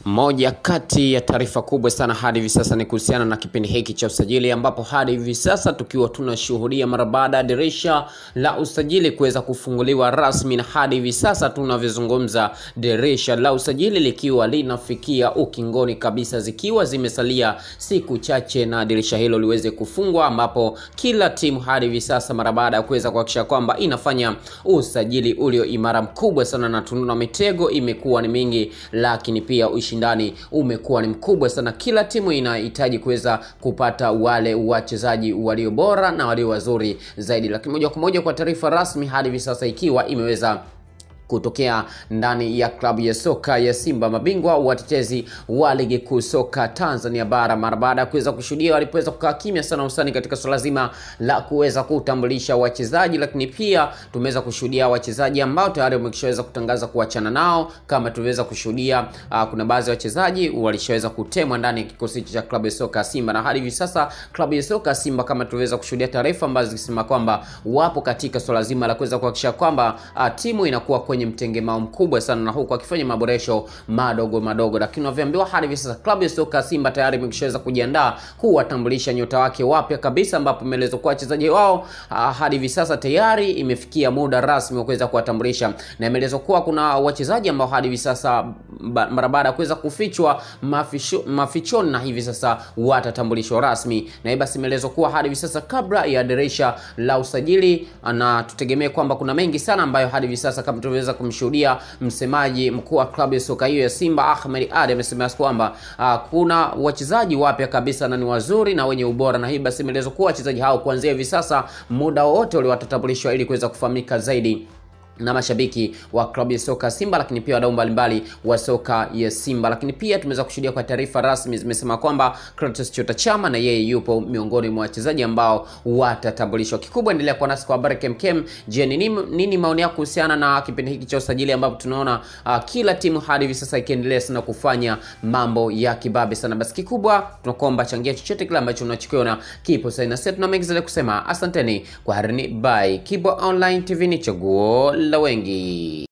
Moja kati ya taarifa kubwa sana hadi hivi sasa ni kuhusiana na kipindi hiki cha usajili, ambapo hadi hivi sasa tukiwa tunashuhudia mara baada ya dirisha la usajili kuweza kufunguliwa rasmi, na hadi hivi sasa tunavyozungumza, dirisha la usajili likiwa linafikia ukingoni kabisa, zikiwa zimesalia siku chache na dirisha hilo liweze kufungwa, ambapo kila timu hadi hivi sasa mara baada ya kuweza kuhakikisha kwamba inafanya usajili ulio imara mkubwa sana, na tunaona mitego imekuwa ni mingi, lakini pia ushindani umekuwa ni mkubwa sana. Kila timu inahitaji kuweza kupata wale wachezaji walio bora na walio wazuri zaidi, lakini moja kwa moja kwa taarifa rasmi hadi hivi sasa ikiwa imeweza kutokea ndani ya klabu ya soka ya Simba, mabingwa watetezi wa ligi kuu soka Tanzania bara, mara baada ya kuweza kushuhudia walipoweza kukaa kimya sana usani katika suala zima la kuweza kutambulisha wachezaji, lakini pia tumeweza kushuhudia wachezaji ambao tayari wameshaweza kutangaza kuachana nao, kama tuliweza kushuhudia uh, kuna baadhi ya wachezaji walishaweza kutemwa ndani ya kikosi cha klabu ya soka Simba, na hadi hivi sasa klabu ya soka Simba kama tuliweza kushuhudia taarifa ambazo zikisema kwamba wapo katika suala zima la kuweza kuhakikisha kwamba uh, timu inakuwa kwenye mtengemao mkubwa sana na huku akifanya maboresho madogo madogo, lakini unavyoambiwa hadi hivi sasa klabu ya soka Simba tayari imeshaweza kujiandaa kuwatambulisha nyota wake wapya kabisa, ambapo imeelezwa kuwa wachezaji wao hadi hivi sasa tayari imefikia muda rasmi wa kuweza kuwatambulisha, na imeelezwa kuwa kuna wachezaji ambao hadi hivi sasa mara baada ya kuweza kufichwa mafisho, mafichoni na hivi sasa watatambulishwa rasmi, na hii basi imeelezwa kuwa hadi hivi sasa kabla ya dirisha la usajili, na tutegemee kwamba kuna mengi sana ambayo hadi hivi sasa kama tuliweza kumshuhudia msemaji mkuu wa klabu ya soka hiyo ya Simba Ahmed Ally amesema kwamba uh, kuna wachezaji wapya kabisa na ni wazuri na wenye ubora, na hii basi imeelezwa kuwa wachezaji hao kuanzia hivi sasa muda wote ule watatambulishwa ili kuweza kufahamika zaidi na mashabiki wa klabu ya soka Simba, lakini pia wadau mbalimbali wa soka ya Simba. Lakini pia tumeweza kushuhudia kwa taarifa rasmi zimesema kwamba Clatous Chota Chama na yeye yupo miongoni mwa wachezaji ambao watatambulishwa. Kikubwa endelea kuwa nasi kwa habari kemkem. Je, ni nini, nini maoni yako kuhusiana na kipindi hiki cha usajili ambapo tunaona uh, kila timu hadi hivi sasa ikiendelea sana kufanya mambo ya kibabe sana? Basi kikubwa tunakuomba changia chochote kile ambacho unachokiona kipo sasa, na sisi tuna mengi zaidi kusema. Asanteni kwa harini, bye. Kibo Online TV ni chaguo la wengi.